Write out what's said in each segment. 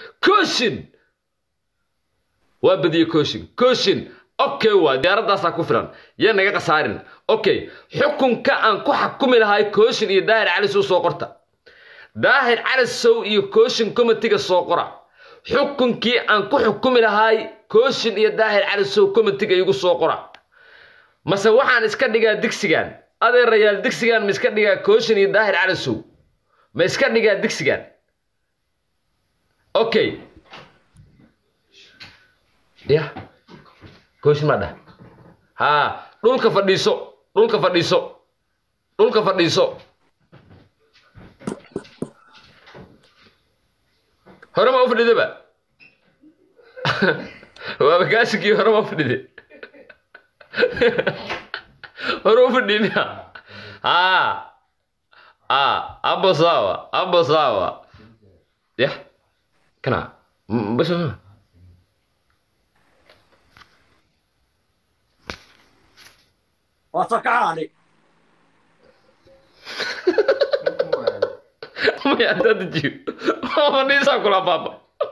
kooshin waa badiyey kooshin kooshin okay waa diyaaradaasaa ku filan yee naga khasaarin okay xukunka aan ku xakumi lahay kooshin iyo daahir cali sow soo qorta daahir cali sow iyo kooshin comitiga soo qora xukunkii aan ku xukumi lahay kooshin iyo daahir cali sow comitiga igu soo qora mase waxaan iska dhigaa digsigan adeerayaal digsigan ma iska dhigaa kooshin iyo daahir cali sow ma iska dhigaa digsigan okay ya kooshin maa dhah haa dhulka fadhiiso dhulka fadhiiso dhulka fadhiiso hore ma u fadhidaba waaba gaashikii hore ma u fadhide hore u fadhiy miya haa aa abo sawa abo sawa ya kana bas waa soo kacaani maya haddaad dejiyo fadhiisaa kula baaba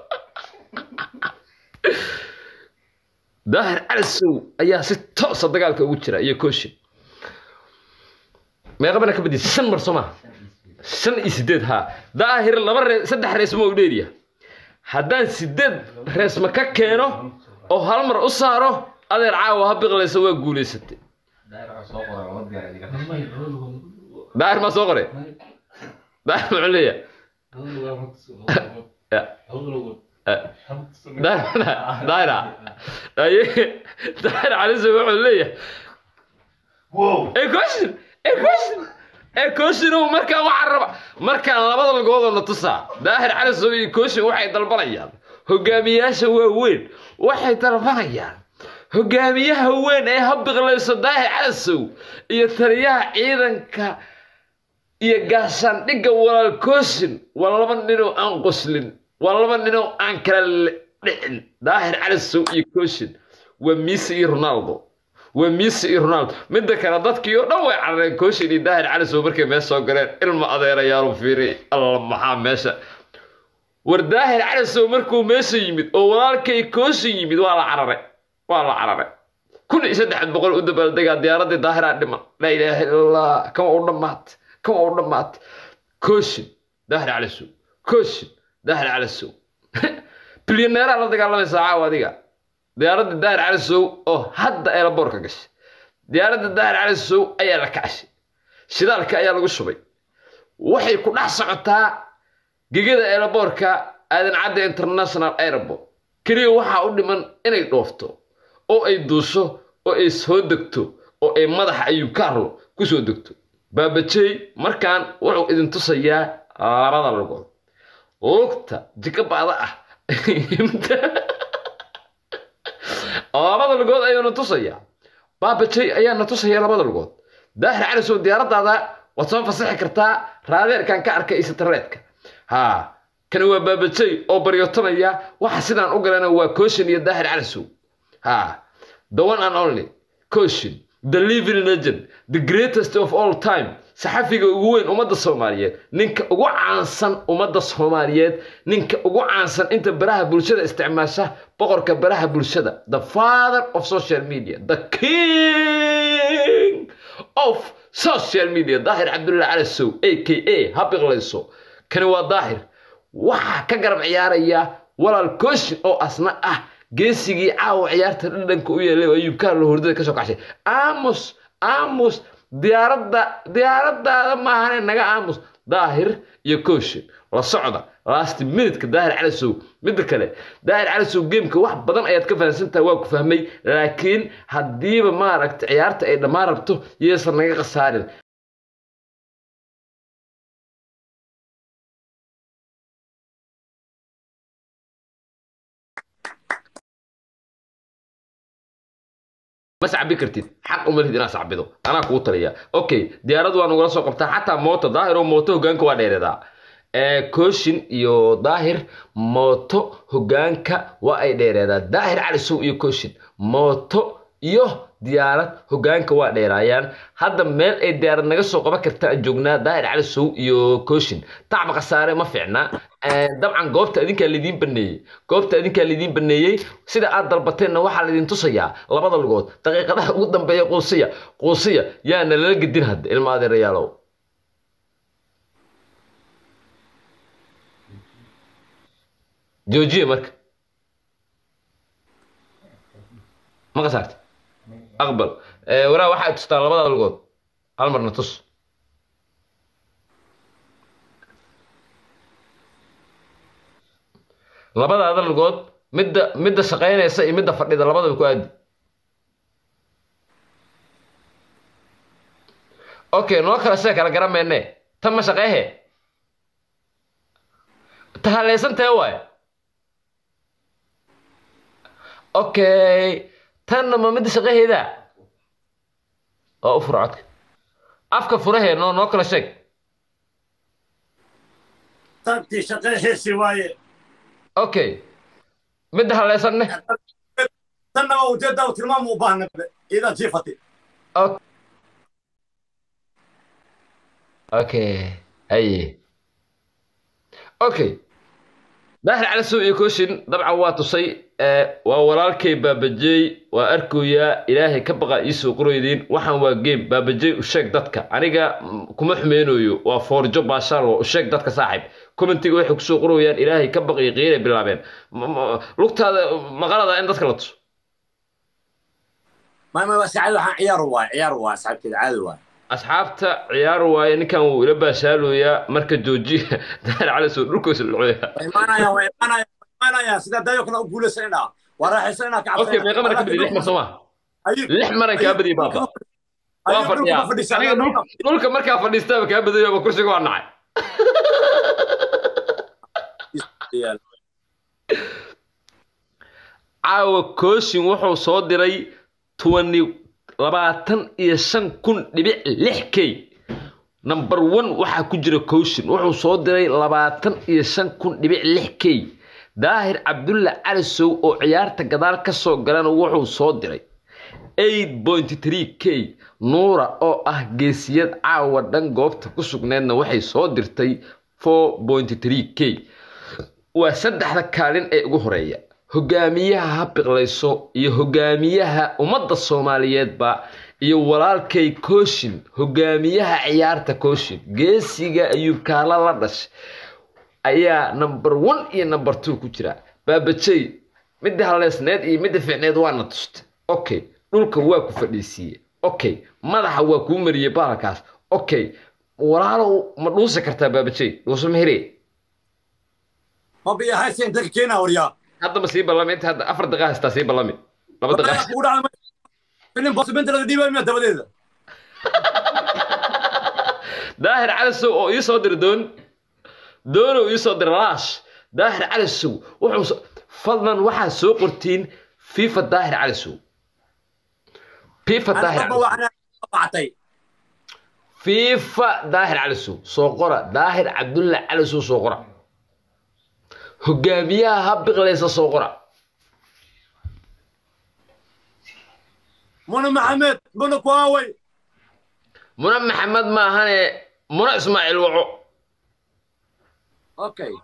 daahir cali sow ayaa si toosa dagaalka ugu jira iyo kooshin meeqabana ka badiyay shan mar soo maha shan iyo sideed haa daahir laba ree saddex reesma u dheeriya haddaan sideed reesma ka keeno oo hal mar u saaro adeer caawa ha biqlaysa waa guulaysatay daahir maa soo qoray daahir muxuu leeyahay daahira daahir caliso wuxuu leeyahay ekoshin ekoshin ekoshin markaan waxaa raba markaan labada lagoodoo na tusaa daahir caliso iyo ekoshin waxay dalbanayaan hogaamiyaasha waaweyn waxay dalbanayaan hogaamiyaha weyn ee habiqlayso daahir calisow iyo taliyaha ciidanka iyo gaashaandhigga walaal kooshin waa laba ninoo aan qoslin waa laba ninoo aan kala dhicin daahir calisow iyo kooshin waa miisi iyo ronaldo waa miisi iyo ronaldo midda kale dadkii oo dhan way carareen kooshin iyo daahir calisow markay meesha soo galeen ilma adeerayaalu fiiri alla maxaa meesha war daahir calisow markuu meesha yimid oo walaalkay kooshin yimid waa la cararay waa la cararay kun iyo saddex boqol u dabaaldegaa diyaaradii daahiraa dhiman laa ilaaha illallah kama u dhammaat kama u dhammaat kooshin daahir calisow kooshin daahir calisow bilyaneeraa la dagaalamaysaa caawa adiga diyaaradda daahir calisow oo hadda eelaboorka gashay diyaaradda daahir calisow ayaa la kacashay shidaalka ayaa lagu shubay waxay ku dhex socotaa gegada eelaboorka aadan cadda international airport keliya waxaa u dhiman inay dhoofto oo ay duusho oo ay soo degto oo ay madaxa ayuu kaarlo ku soo degto baabajey markaan wuxuu idin tusayaa labada lugood lugta jikabaada ah labada lugood ayuuna tusayaa baabajey ayaana tusaya labada lugood daahir calisow diyaaradaada waad soo fasaxi kartaa raadeerkan ka arkay isatareedka haa kani waa baabajey oo baryotamaya waxa sidaan u galana waa kooshin iyo daahir calisow ha the one and only kooshin the living legend the greatest of all time saxafiga ugu weyn ummadda soomaaliyeed ninka ugu caansan ummadda soomaaliyeed ninka ugu caansan inta baraha bulshada isticmaasha boqorka baraha bulshada the father of social media the king of social media daahir cabdullahi calisow a k a ha biqlayso kani waa daahir waxaa ka garab ciyaaraya walaal kooshin oo asna ah geesigii caawa ciyaarta dhadhanka u yeelay oo ayuu kaarlo hurdada kasoo kacshay aamus aamus diyaaradda diyaaradaada maahane naga aamus daahir iyo kooshin la socda last minutka daahir calisow midda kale daahir calisow geemka wax badan ayaad ka fahamsantaha waa ku fahmay laakiin haddiiba maaragta ciyaarta ay dhammaan rabto yeesan naga khasaarin ma sacbi kartid xaq uma lihid inaad sacbido anaa kugu taliya okay diyaaradu waa nagula soo qabtaa xataa mooto daahir oo mooto hogaanka waa dheereedaa kooshin iyo daahir mooto hogaanka waa ay dheereedaa daahir calisow iyo kooshin mooto iyo diyaarad hogaanka waa dheeraayaan hadda meel ay diyaarad naga soo qaban karta aan joognaa daahir calisow iyo kooshin tacba khasaare ma fiicna dabcan goobta adinkaa lidiin baneeyey goobta adinkaa lidiin baneeyey sida aad dalbateenna waxaa laidin tusayaa labada lugood daqiiqadaha ugu dambeeya quusiya quusiya yaana lala gedin hadda ilma adeerayaalow joojiye marka ma qasaarti aqbal waraa waxaad tustaa labada lugood hal marna tus labadaada lugood midda midda shaqaynaysa iyo midda fadhida labadaba ku aadi okay noo kala see kala garan meenne tan ma shaqeehe ta haleysan tee waaye okay tanna ma midda shaqaheeda oo u fura codka afka furahee noo noo kala sheeg tantii shaqaheesi waaye okay midda haleysanne tanna waa ujeedda u tilmaam u baahna iidan jiifati okay haye okay daahir cali sow iyo kooshin dabcan waa tusay waa walaalkay baabajey waa arkoyaa ilaahay ka baqa iisoo qoraydiin waxaan waa game baabajey u sheeg dadka aniga kuma xumeynayo waa foorjo baashaal waa u sheeg dadka saaxiib commentiga waxay kusoo qorayaan ilaahay ka baqi qiiray bilaabeen lugtaada maqalada in dadka la tuso maama waa saacad waxaan ciyaar waay ciyaar waa asxaabteeda caadi waay asxaabta ciyaar waaye ninkan wuu ila baashaalooyaa marka joojiya daahir cali sow dhulkoosa dhulcoya way imaanayaan way imaanayaan way imaanayaan sida dayo kale u guulaysanayna waa raaxaysanayna ka okay meeqa maran ka badi lix mar sooma lix maran kaa badiya baaba waa fadhiyaa aniga dhulka markaa fadhiistaaba kaa badayo ama kursiga waa nacay caawa kooshin wuxuu soo diray twenty labaatan iyo shan kun dhibic lix k number one waxaa ku jira kooshin wuxuu soo diray labaatan iyo shan kun dhibic lix k daahir cabdulla cali sow oo ciyaarta gadaal ka soo galana wuxuu soo diray eight point three k nuura oo ah geesiyad caawa dhan goobta ku sugneedna waxay soo dirtay four point three k waa saddexda kaalin ee ugu horeeya hogaamiyaha ha biqlayso iyo hogaamiyaha ummadda soomaaliyeedba iyo walaalkay kooshin hogaamiyaha ciyaarta kooshin geesiga ayuu kaala la dhashay ayaa number one iyo number two ku jira baabajey midda haleysneed iyo midda fiicneed waana tustay okay dhulka waa ku fadhiisiiye okay madaxa waa kuu mariyey baalkaas okay walaalow ma dhuusi kartaa baabajey dhuuso mahire ma biya hayse inta ka keenaa waryaa hadda ma sii ballami inta hadda afar daqiiqa haystaa sii ballami laba daqiiqa kugu dhacda filim bosibinta laga dhiibay miya dabadeeda daahir cali sow oo ii soo dira doon doonow ii soo dira laash daahir cali sow wuxuu fadlan waxaa soo qortiin fifa daahir cali sow fifa daahir cali fifa daahir cali sow soo qora daahir cabdulla cali sow soo qora hogaamiyaha ha biqlaysa soo qora muna maxamed muna kuwaaway muna maxamed maahane muna ismaaciil waco okay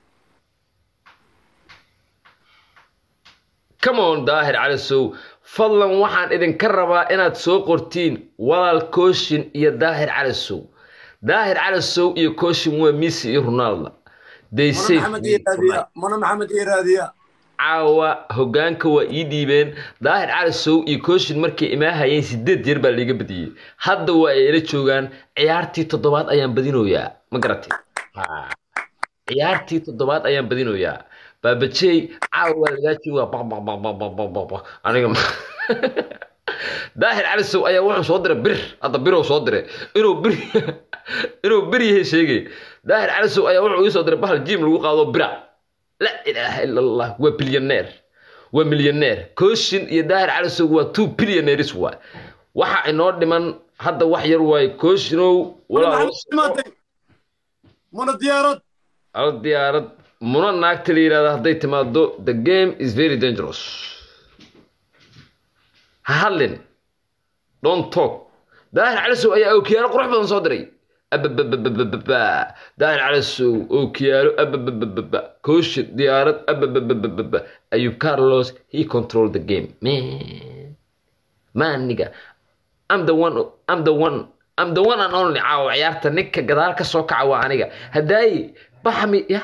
come on daahir cali sow fadlan waxaan idinka rabaa inaad soo qortiin walaal kooshin iyo daahir cali sow daahir cali sow iyo kooshin waa messi iyo ronaldo they say muna maxamed iyo raadiya caawa hogaanka waa ii dhiibeen daahir cali sow iyo kooshin markay imaahayeen sideed jeer baa liiga badiyey hadda waa ay ila joogaan ciyaartii toddobaad ayaan badinoyaa ma garatay ciyaartii toddobaad ayaan badinoyaa baabajey caawa waa lagaa joogaa baq baq baq baq baq baq baq aniga daahir cali sow ayaa wuxuu soo diray bir hadda biruu soo diray inuu bir inuu bir yahay sheegay daahir cali sow ayaa wuxuu ii soo diray bahal jiim lagu qaado bira la ilaaha ila allah waa bilyaneer waa milyaneer kooshin iyo daahir cali sow waa two billionaires waa waxa inoo dhiman hadda wax yar waaye kooshinow muna diyaarad al diyaarad muna naagta la yidhahda hadday timaado the game is very dangerous ha hadlin don't talk daahir cali sow ayaa ookiyaalo qurux badan soo diray abababababa daahir calasow ookiyaalo ababababa kooshin diyaarad abababababa ayub carlos he control the game man man nigga I'm the one I'm the one I'm the one and only caawa ciyaarta ninka gadaal ka soo kaca waa aniga haddaayi baxmi ya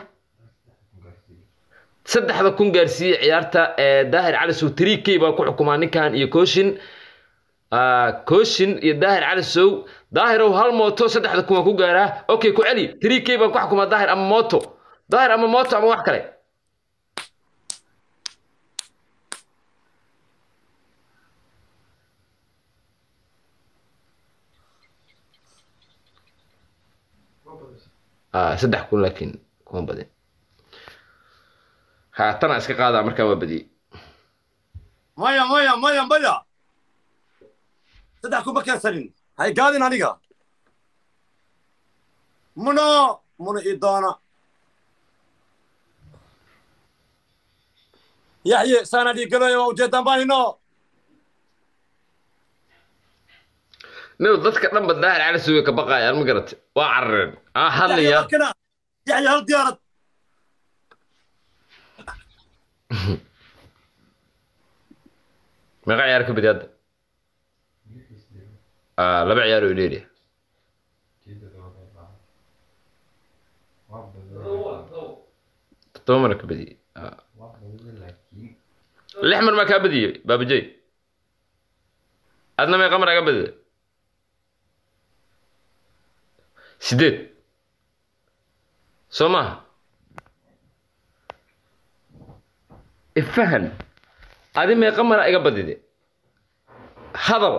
saddexda kun gaarsiiyey ciyaarta ee daahir cali sow three k baa ku xukumaa ninkan iyo kooshin kooshin iyo daahir cali sow daahirow hal mooto saddexda kun waan ku gaaraa okay ku celi three k baan ku xukumaa daahir ama mooto daahir ama mooto ama wax kale saddex kun laakiin kuma badin haatana iska qaadaa markaa waa badiyey maya maya maya maya saddex kuma keensanin hay gaadin aniga muno muno ii doona yaxye saana dhiigaloya waa ujeedaan baahino niw dadka dhanba daahir cali suwe ka baqaayaan ma garate waa carareen aa hadlaya yaxye hal diyaarad meeqa ciyaar ka badi hadda laba ciyaar oo dheeriya todoba mana ka badiyey lix mar maa kaa badiyey baabajey adna meeqa mar aga badida sideed soo maha ifahan adi meeqa mara iga badide hadal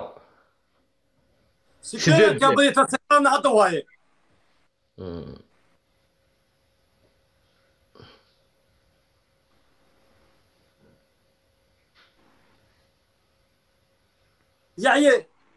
sideed kaa badita sagaadna hadda waaye yaxye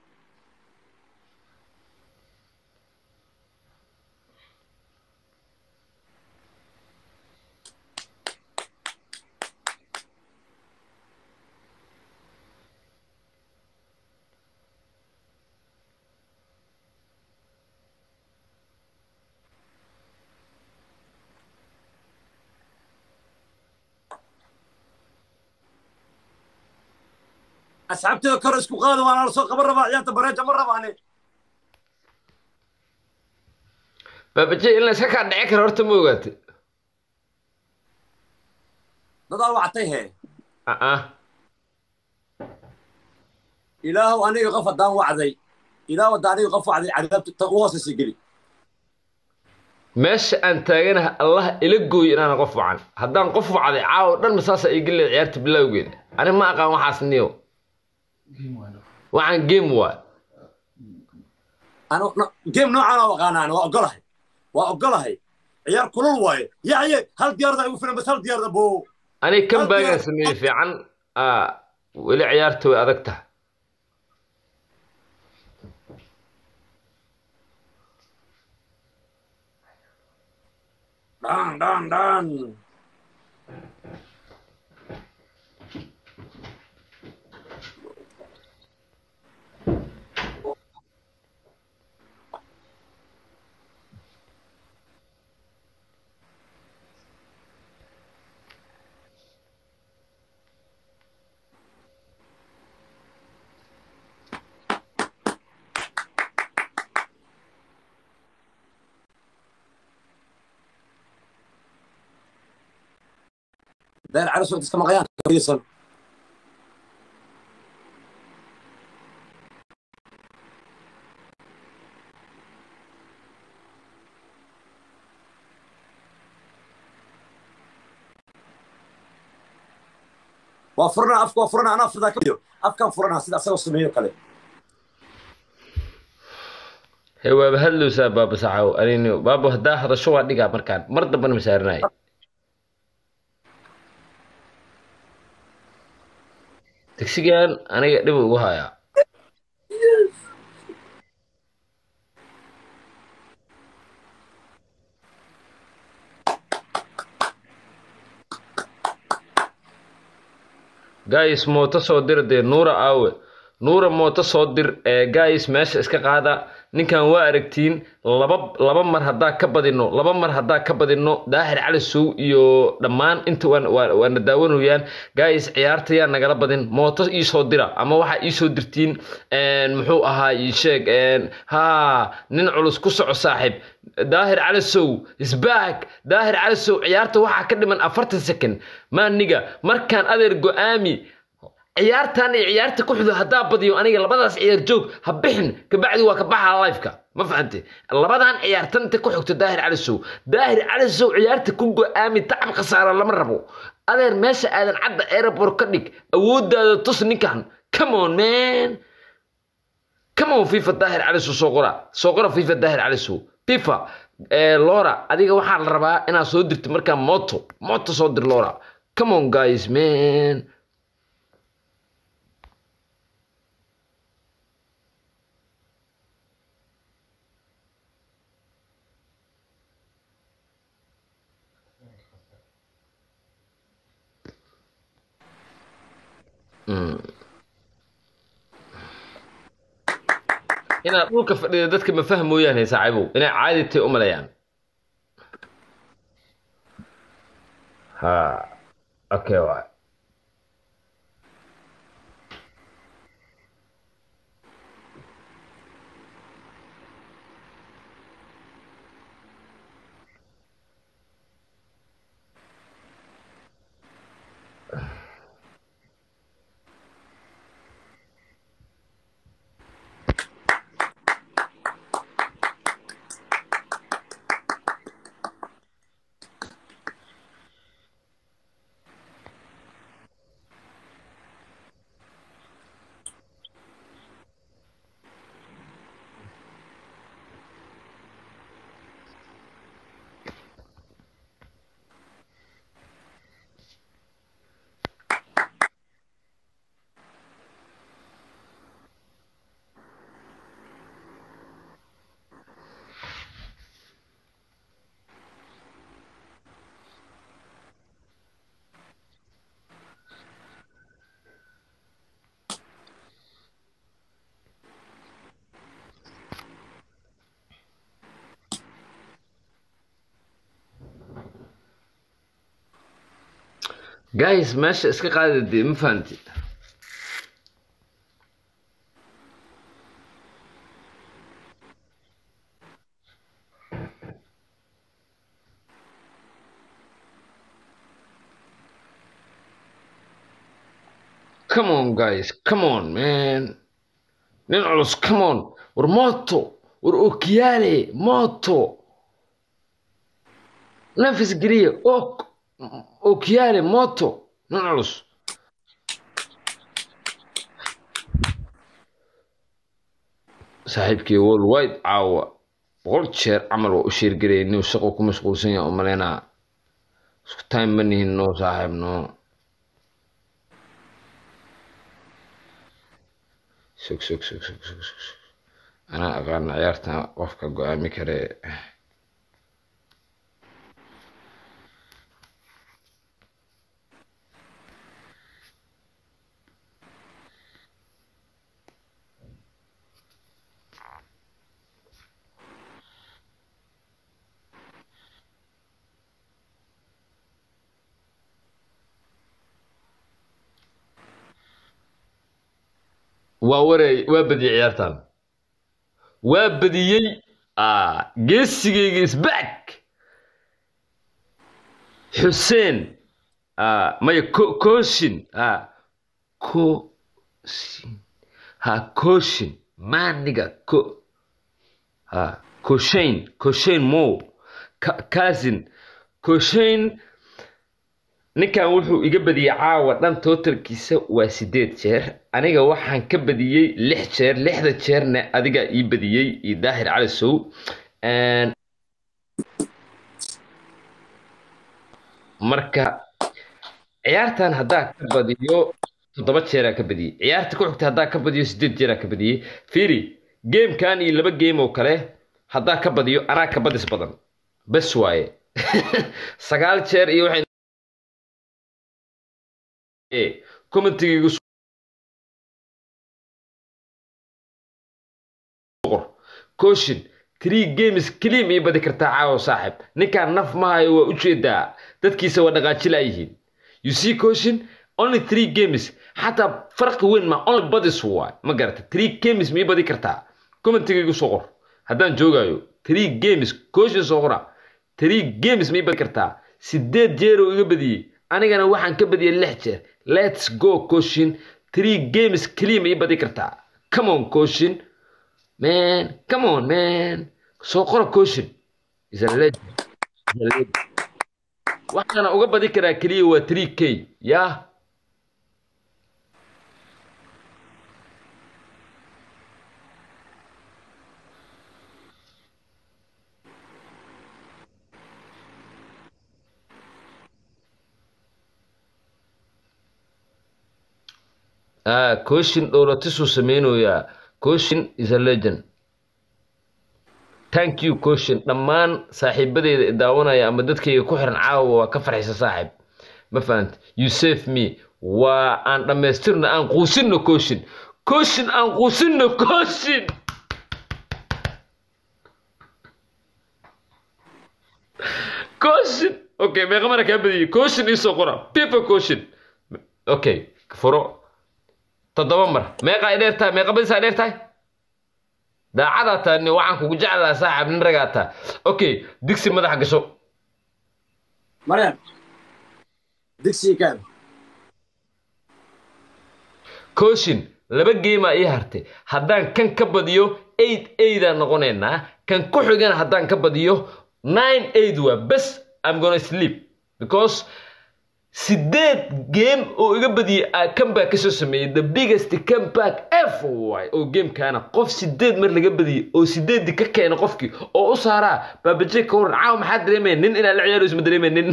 asxaabteeda kor isku qaada waana la soo qaban rabaa ciyaarta bareeja ma rabaane baabajey in la iska kaa dhici karo horta ma ogaate dadaa wactay hee aa ilaahow aniga qof haddaan wacday ilaahow haddaan aniga qof wacday cadaabta ta u hoosaysa geli meesha aan taaganaha allah ila gooyo inaana qof wacan haddaan qof wacday caawo dhan masaasa ii gelileed ciyaarta bilowgeeda ani ma aqaan waxaas niyo waxaan game waa anu game noocaan oo aqaanaan waa ogolahay waa ogolahay ciyaar kulul waaye yaxye hal diyaarada igu filan bas hal diyaarada bo ani kan baagaan sameeyey fiican weli ciyaarta way adag tahay dhan dhan dhan داير على سوق تسكى مغيان كويسا وفرنا افك وفرنا انا افرضها كبير افكان فرنا سيدا اسوي سميو كله he waaba hadlowsaa baaba saxaw anini baaba haddaa hadasho waa dhigaa markaan mar dambana masaarinay degsigan aniga dhib ugu hayaa guys mooto soo dira dee nuura aawe nuura mooto soo dir ee guys meesha iska qaada ninkan waa aragtiin laba laba mar haddaa ka badino laba mar haddaa ka badino daahir cali sow iyo dhammaan inta waan- waa- waana daawanayaan guys ciyaarta yaa nagala badin mooto iisoo dira ama waxaa iisoo dirtiin een, muxuu ahaa ii sheeg een, ha nin culus ku soco saaxiib daahir cali sow isbaag daahir cali sow ciyaarta waxaa ka dhiman afartan second maaniga markaan adeer go-aami ciyaartan iyo ciyaarta ku xudo haddaa badiyo aniga labadaas ciyaar joog ha bixin kabacdi waa ka baxa lifeka ma fahante labadan ciyaartan inta ku xigto daahir cali sow daahir cali sow ciyaarta ku go-aami tacab khasaara lama rabo adeer meesha aadan cadda airport ka dhig awoodaada tus ninkan come on man come on fifa daahir cali sow soo qora soo qora fifa daahir cali sow fifa eh, lora adiga waxaa la rabaa inaad soo dirto markaa moto moto soo dir lora come on guys man inaad dhulka fadhida dadka ma fahmooyaan saaxiibow inay caadi tahay u maleeyaan ha okay waay guys meesha iska qaada dee ma fahanti come on guys come on man nin culus come on war moto war okiyaale moto nafis geliya ok okiyaale moto nin culus saaxiibkii worldwide caawa boqol jeer camal waa u sheergaraya inuu shaqo ku mashquulsan yahay oo maleynaa isku time ma nihin noo saaxiib noo sug sug sug sug sug sug sug. anaa aqaana ciyaarta qofka go-aami kare waa wareey waa badiyey ciyaartan waa badiyey ah, geesigayga isback xuseen ah, maya ko- kooshin ah, kooshin ha kooshin maaniga ko ha koshayn koshayn mo Ka- kazin koshayn ninkan wuxuu iga badiyey caawa dhan totalkiisa waa sideed jeer aniga waxaan ka badiyey lix jeer lixda jeerna adigaa ii badiyey iyo daahir cali sow Een, marka ciyaartan haddaa ka badiyo toddoba jeeraa ka badiyey ciyaarta ku xigta haddaa ka badiyo sideed jeeraa ka badiyey fiiri gamekan iyo laba game oo kale haddaa ka badiyo anaa ka badis badan bes waaye sagaal jeer iyo waxay commentigaygu caution three games keliya mii badi kartaa caawa saaxib ninkaan naf mahayo waa ujeedaa dadkiisa waa dhaqaajilayihiin you see caution only three games xataa farqi weyn ma only badis waay ma garata three games mii badi kartaa commentigaygu soo qor haddaan joogayo three games caution soo qora three games mii badi kartaa sideed jeer oo iga badiyey anigana waxaan ka badiyey lix jeer let's go caution three games keliya ma ii badi kartaa come on caution man come on man soo qora caution is a legend is a legend waxaana uga badi karaa keliya waa three k yah Ah, Koshin dhowlatisuu sameynayaa. Koshin is a legend. Thank you Koshin. Dhammaan saaxiibadeyda i daawanaya ama dadkayga ku xiran caawa waa ka farxisa saaxiib. Ma fahant? You save me. Waa aan dhammaystirno aan quusinno Koshin. Koshin aan quusinno Koshin. Koshin. Okay, meeqa mara kaa badiyey? Koshin ii soo qora. Pipa Koshin. Okay, furo. toddoba mar meeqa ay dheer tahay meeqa badis ay dheer tahay daacadaa taani waxaan kugu jeclaa saaxib nin ragaa taa okay digsi madaxa gasho مريم دكسي كام caution laba geemaa ii hartay haddaan kan ka badiyo eight eidaan noqonaynaa kan ku xigana haddaan ka badiyo nine eid waa bes i'm gonna sleep because sideed game oo iga badiyey aa comeback kasoo sameeyey the biggest comeback ever waay oo gamekaana qof sideed mar laga badiyey oo sideedii ka keena qofkii oo u saaraa baabaje ka waran caawa maxaa dareemaya nin inaa la ciyaarayso ma dareemaya nin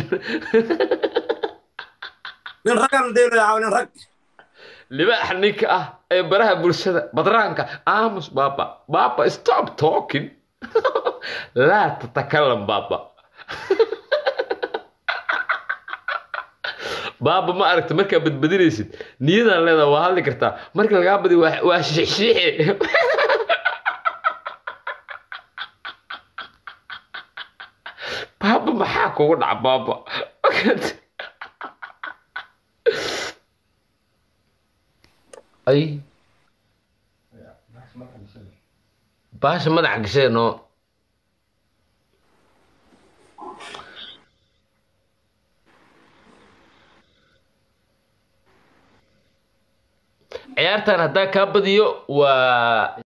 من رقم دينو يا عون رق libaax ninka ah ee baraha bulshada badraanka aamus baaba baaba stop talking laa tatakalam baaba baaba ma aragta markaa badbadinaysid niyadaan leedaha waa hadli kartaa marka lagaa badi waa waa shiixshiixe baaba maxaa kugu dhaca baaba ay baasha madaxa gashee noo ciyaartan haddaa kaa badiyo waa